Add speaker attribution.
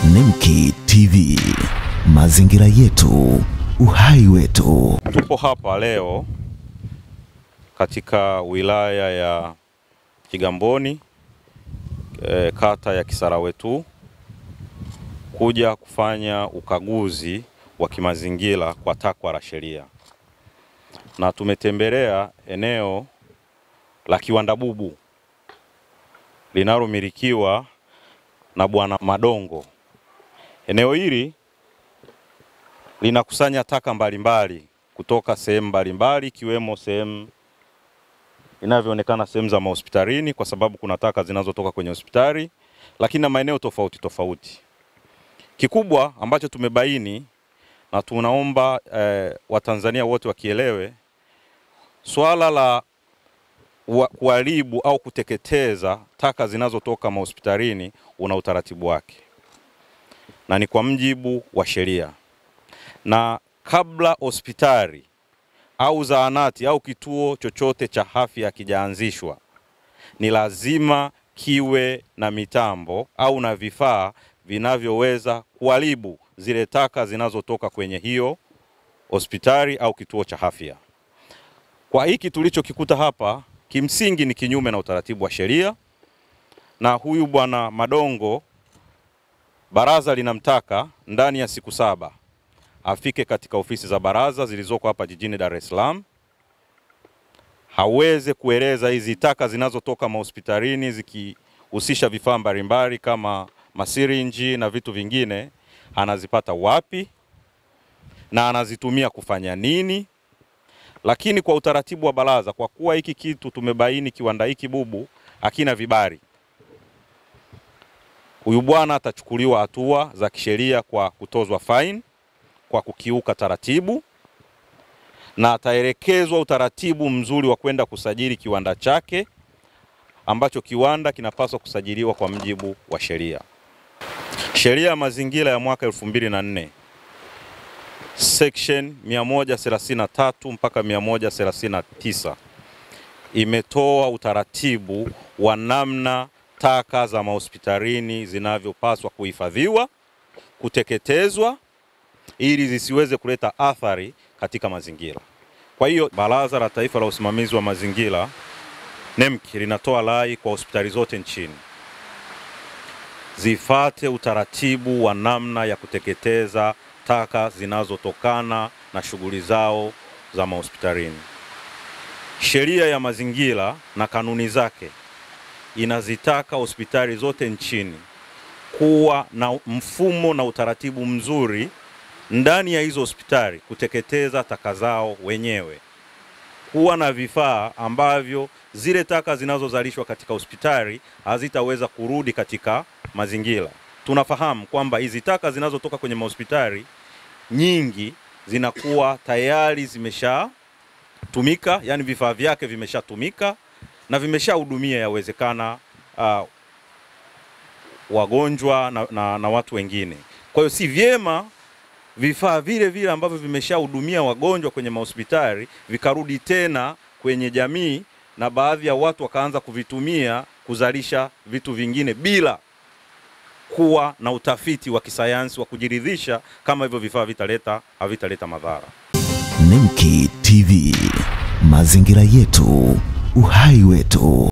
Speaker 1: Nemki TV, mazingira yetu, uhai wetu.
Speaker 2: Tupo hapa leo katika wilaya ya Kigamboni e, kata ya Kisarawetu kuja kufanya ukaguzi wa kimazingira kwa takwa la sheria, na tumetembelea eneo la Kiwanda Bubu linalomilikiwa na Bwana Madongo. Eneo hili linakusanya taka mbalimbali kutoka sehemu mbalimbali ikiwemo sehemu inavyoonekana sehemu za mahospitalini, kwa sababu kuna taka zinazotoka kwenye hospitali, lakini na maeneo tofauti tofauti. Kikubwa ambacho tumebaini na tunaomba eh, Watanzania wote wakielewe swala la kuharibu au kuteketeza taka zinazotoka mahospitalini una utaratibu wake na ni kwa mjibu wa sheria, na kabla hospitali au zahanati au kituo chochote cha afya kijaanzishwa, ni lazima kiwe na mitambo au na vifaa vinavyoweza kuharibu zile taka zinazotoka kwenye hiyo hospitali au kituo cha afya. Kwa hiki tulichokikuta hapa, kimsingi ni kinyume na utaratibu wa sheria, na huyu bwana Madongo baraza linamtaka ndani ya siku saba afike katika ofisi za baraza zilizoko hapa jijini Dar es Salaam, haweze kueleza hizi taka zinazotoka mahospitalini zikihusisha vifaa mbalimbali kama masirinji na vitu vingine, anazipata wapi na anazitumia kufanya nini. Lakini kwa utaratibu wa baraza, kwa kuwa hiki kitu tumebaini kiwanda hiki Bubu hakina vibali huyu bwana atachukuliwa hatua za kisheria kwa kutozwa fine kwa kukiuka taratibu, na ataelekezwa utaratibu mzuri wa kwenda kusajili kiwanda chake ambacho kiwanda kinapaswa kusajiliwa kwa mjibu wa sheria. Sheria ya mazingira ya mwaka 2004 section 133 mpaka 139 imetoa utaratibu wa namna taka za mahospitalini zinavyopaswa kuhifadhiwa, kuteketezwa ili zisiweze kuleta athari katika mazingira. Kwa hiyo Baraza la Taifa la Usimamizi wa Mazingira NEMC linatoa rai kwa hospitali zote nchini zifate utaratibu wa namna ya kuteketeza taka zinazotokana na shughuli zao za mahospitalini. Sheria ya mazingira na kanuni zake inazitaka hospitali zote nchini kuwa na mfumo na utaratibu mzuri ndani ya hizo hospitali kuteketeza taka zao wenyewe, kuwa na vifaa ambavyo zile taka zinazozalishwa katika hospitali hazitaweza kurudi katika mazingira. Tunafahamu kwamba hizi taka zinazotoka kwenye mahospitali nyingi zinakuwa tayari zimeshatumika, yani vifaa vyake vimeshatumika na vimeshahudumia yawezekana uh, wagonjwa na, na, na watu wengine. Kwa hiyo si vyema vifaa vile vile ambavyo vimeshahudumia wagonjwa kwenye mahospitali vikarudi tena kwenye jamii na baadhi ya watu wakaanza kuvitumia kuzalisha vitu vingine bila kuwa na utafiti wa kisayansi wa kujiridhisha kama hivyo vifaa vitaleta havitaleta madhara.
Speaker 1: Nemki TV, mazingira yetu, uhai wetu.